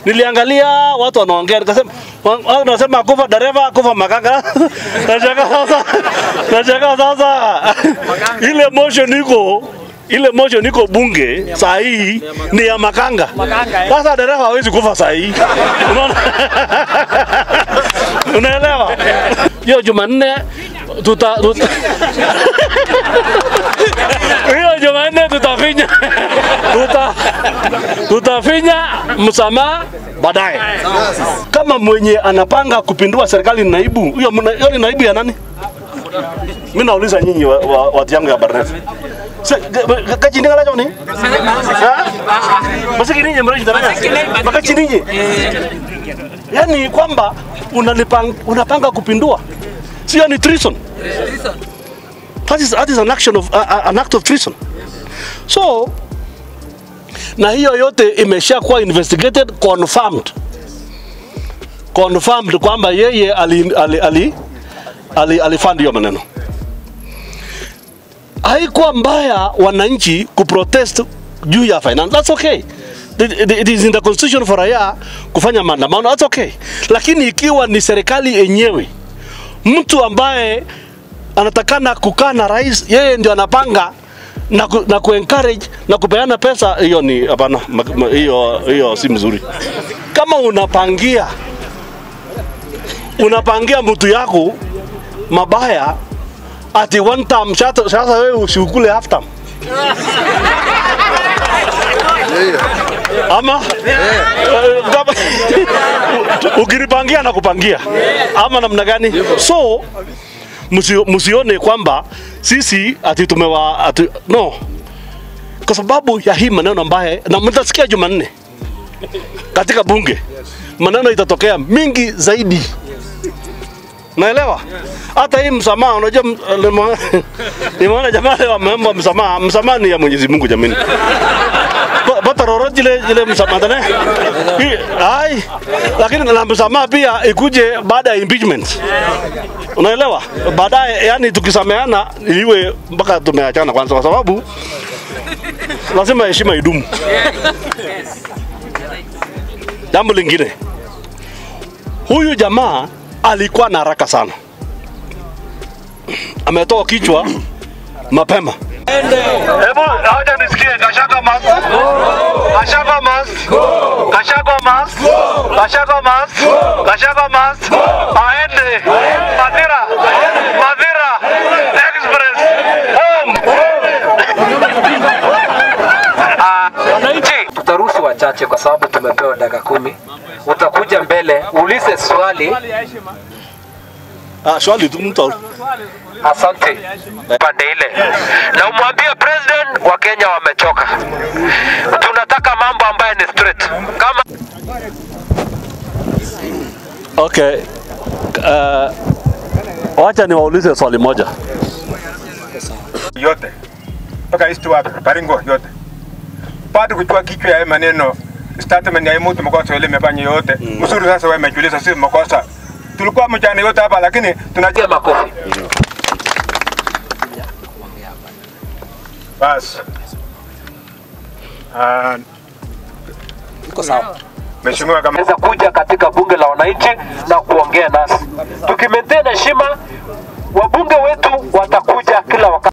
Niliangalia watu wanaongea, nikasema wa- watu wanasema kufa dereva, kufa makanga. Nashangaa sasa, nashangaa sasa ile motion iko ile motion iko bunge saa hii ni ya makanga. Sasa dereva hawezi kufa saa hii, unaona? Unaelewa? Hiyo Jumanne tuta, tuta hiyo Jumanne tutafinya tuta, tutafinya msamaha baadaye. Kama mwenye anapanga kupindua serikali ni naibu, hiyo mna- hiyo ni naibu ya nani? Mimi nauliza nyinyi wa- wa- watu yangu ya Barnet. Kachindinga lajo ni? Ha? Masiki ninyi mreji daraya. Makachi ninyi. Yaani kwamba unalipang, unapanga kupindua. Sio ni treason. That is, that is an action of, uh, uh, an act of treason. So, na hiyo yote imesha kuwa investigated confirmed confirmed kwamba yeye ali, ali, ali, ali, alifund hiyo maneno. Haikuwa mbaya wananchi kuprotest juu ya finance, that's okay. It, it, it is in the constitution for raia kufanya maandamano, that's okay. Lakini ikiwa ni serikali yenyewe, mtu ambaye anatakana kukaa na rais, yeye ndio anapanga na, ku, na kuencourage na kupeana pesa, hiyo ni hapana, ma- ma- hiyo hiyo si mzuri. Kama unapangia unapangia mtu yako mabaya ati one time, sasa sasa wewe usiukule half time ama Eh, kama- ukinipangia na kupangia ama namna gani? So msio- msione kwamba sisi ati tumewa ati, no, kwa sababu ya hii maneno ambaye na mtasikia Jumanne katika bunge maneno itatokea mingi zaidi. Naelewa hata hii msamaha, unajua m- nimo- nimeona jamaa leo wameomba msamaha. Msamaha ni ya Mwenyezi Mungu jamani. Pa- pata roro jile jile msamaha tane Hii- ai, lakini na msamaha pia ikuje baada ya impeachment. Unaelewa? Baadaye yani tukisameana iwe mpaka tumeachana kwanza, kwa sababu lazima heshima idumu. Jambo lingine, huyu jamaa alikuwa na haraka sana, ametoa kichwa mapema. Hebu haja nisikie Gachagua must. Gachagua must. Gachagua must. Gachagua must. Gachagua must. Aende. Madira. Madira. Express. Home. Wananchi, tutaruhusu wachache kwa sababu tumepewa dakika kumi. Utakuja mbele uulize swali. Ah, swali tu mtu. Asante pande ile, na umwambie president wa Kenya wamechoka. Tunataka mambo ambayo ni straight kama Okay. Uh, wacha niwaulize swali moja. yote mpaka east wapi Baringo yote bado kuchua kichwa ya hii maneno statement ya hii mtu makosa ile imefanya yote mzuri. Sasa wewe umejiuliza, sisi makosa tulikuwa mchana yote hapa, lakini tunajua piga makofi. basi. Ah, Mheshimiwa kama Weza kuja katika bunge la wananchi na kuongea nasi, tukimaintain heshima, wabunge wetu watakuja kila wakati.